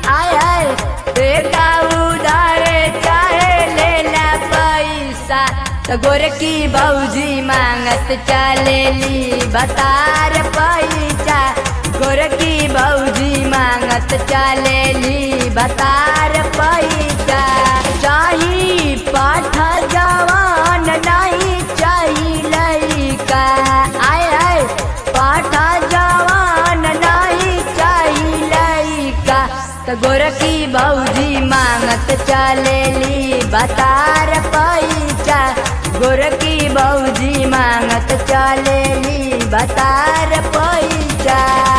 आय आय बेटा उधारे चाहे लेला पैसा तो गोरकी भौजी मांगत चलेली बतार पैसा गोरकी भौजी मांगत चलेली बतार पैसा चाही पाठ जवान नहीं चाही लड़का आय आय पाठ जवान नहीं चाही लड़का तो गोरकी भौजी मांगत चलेली बतार पैसा गोरकी भौजी मांगत चलेली बतार पैसा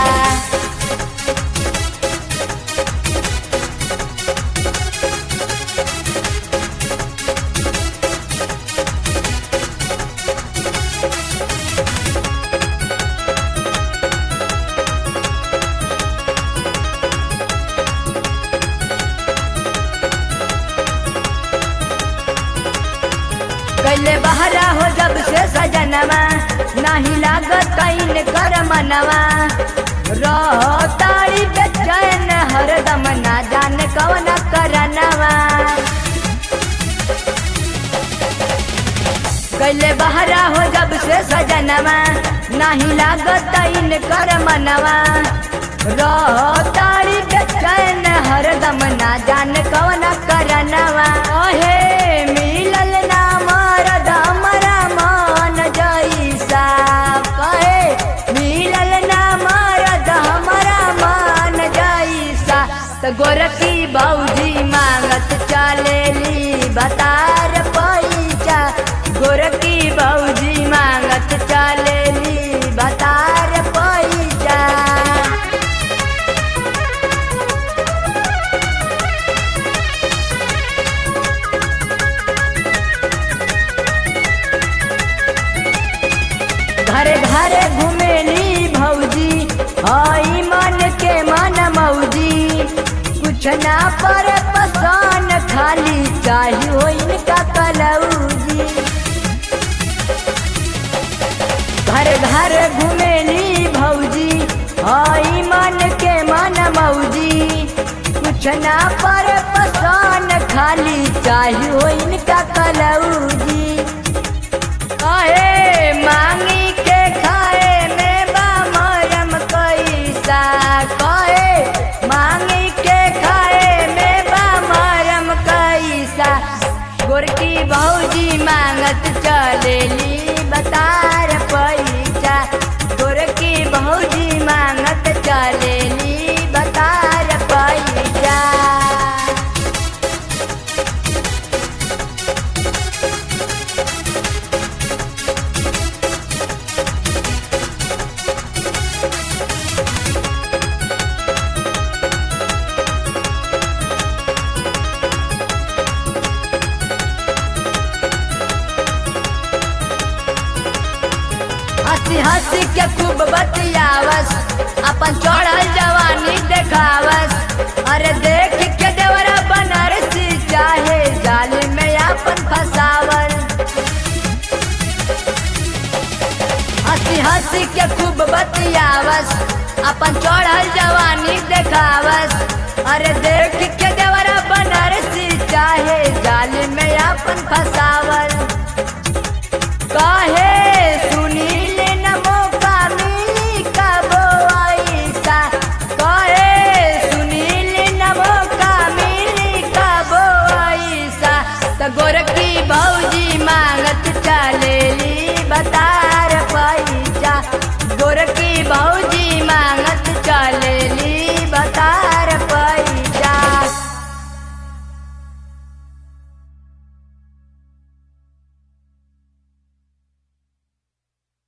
कैले बहरा हो जब से सजनवा नहीं लागत कैन कर मनवा रहो तारी बेचैन हरदम ना जान कौन करनवा कैले बहरा हो जब से सजनवा नहीं लागत कैन कर मनवा रहो तारी बेचैन हरदम ना जान कौन करनवा ओहे मिलल ना मरद हमरा मन जैसा कहे मिलल ना मरद हमरा मन जैसा तो गोरकी भौजी मांगत चलेली बतार पैसा गोरकी भौजी मांगत चलेली बतार पैसा घरे घरे घुमेली भौजी हई मन के मन मौजी कुछ ना पर पसान खाली चाही हो इनका कलौजी घर घर घुमेली भौजी हई मन के मन मौजी कुछ ना पर पसान खाली चाही हो इनका कलौजी कहे मांगी के खाए में बा मरम कैसा कहे मांगी के खाए में बा मरम कैसा गोरकी भौजी मांगत चलेली बतार पैसा गोरकी भौजी मांगत चलेली बतार पैसा हंसी हंसी के खूब बतियावस अपन चढ़ल जवानी देखावस अरे देख के देवरा बनारसी चाहे जाल में अपन फसावल हंसी हंसी के खूब बतियावस अपन चढ़ल जवानी देखावस अरे देख के देवरा बनारसी चाहे जाल में अपन फसावल